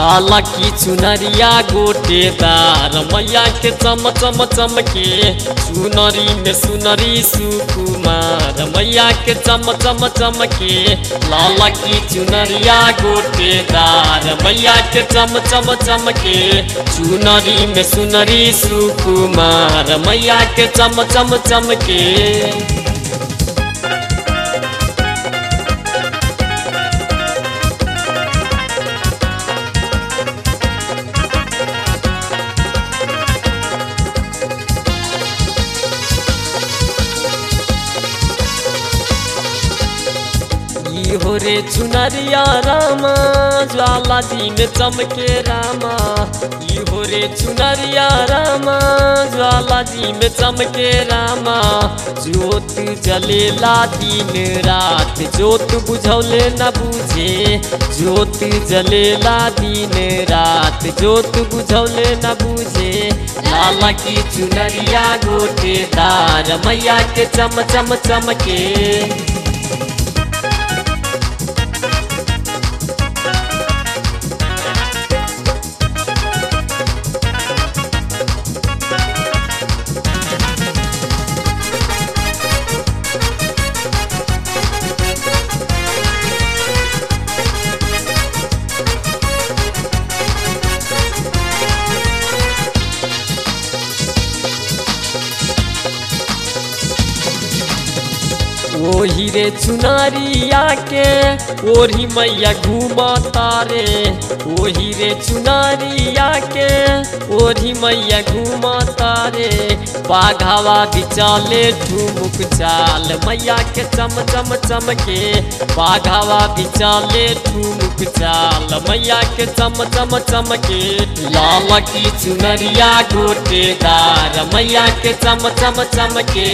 लाला की चुनरिया गोटेदार मैया के चम चम चमके चुनरी में सुनरी सुकुमार मैया के चम चम चमके लाला की चुनरिया गोटेदार मैया के चम चम चमके चुनरी में सुनरी सुकुमार मैया के चम चम चमके ई हो रे चुनरिया रामा ज्वाला जी में चमके रामा ई हो रे चुनरिया रामा ज्वाला जी में चमके रामा ज्योत जलेला दिन रात ज्योत बुझौले न बुझे ज्योत जलेला दिन रात ज्योत बुझौले न बुझे लाला की चुनरिया गोटेदार मैया के चम चम चमके ओही रे चुनारिया के ओढ़ी मैया घूमा तारे ओही रे चुनारिया के ओढ़ी मैया घूमा तारे बाघावा बिचाले ठुमुक चाल मैया के चम चम चमके बाघावा बिचाले ठुमुक चाल मैया के चम चम चमके लाल की चुनरिया गोटेदार मैया के चम चम चमके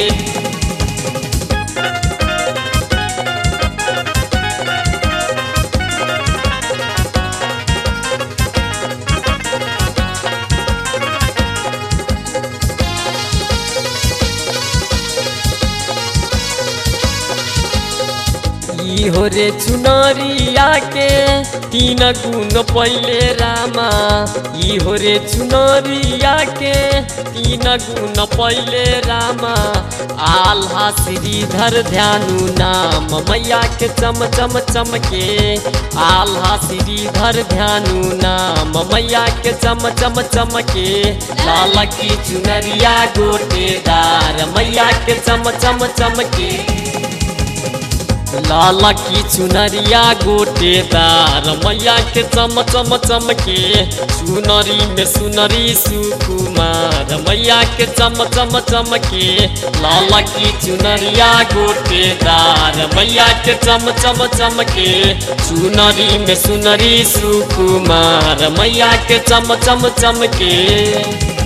ई हो रे चुनरिया के तीन गुण पहिले रामा ई हो रे चुनरिया के तीन गुण पहिले रामा आल्हा श्रीधर ध्यानु नाम मैया के चम चम चमके आल्हा श्रीधर ध्यानु नाम मैया के चम चम चमके लाल की चुनरिया गोटेदार मैया के चम चम चमके लाला की चुनरिया गोटेदार मैया के चम चम चमके चुनरी में सुनरी सुकुमार मैया के चम चम चमके लाला की चुनरिया गोटेदार मैया के चम चम चमके चुनरी में सुनरी सुकुमार मैया के चम चम चमके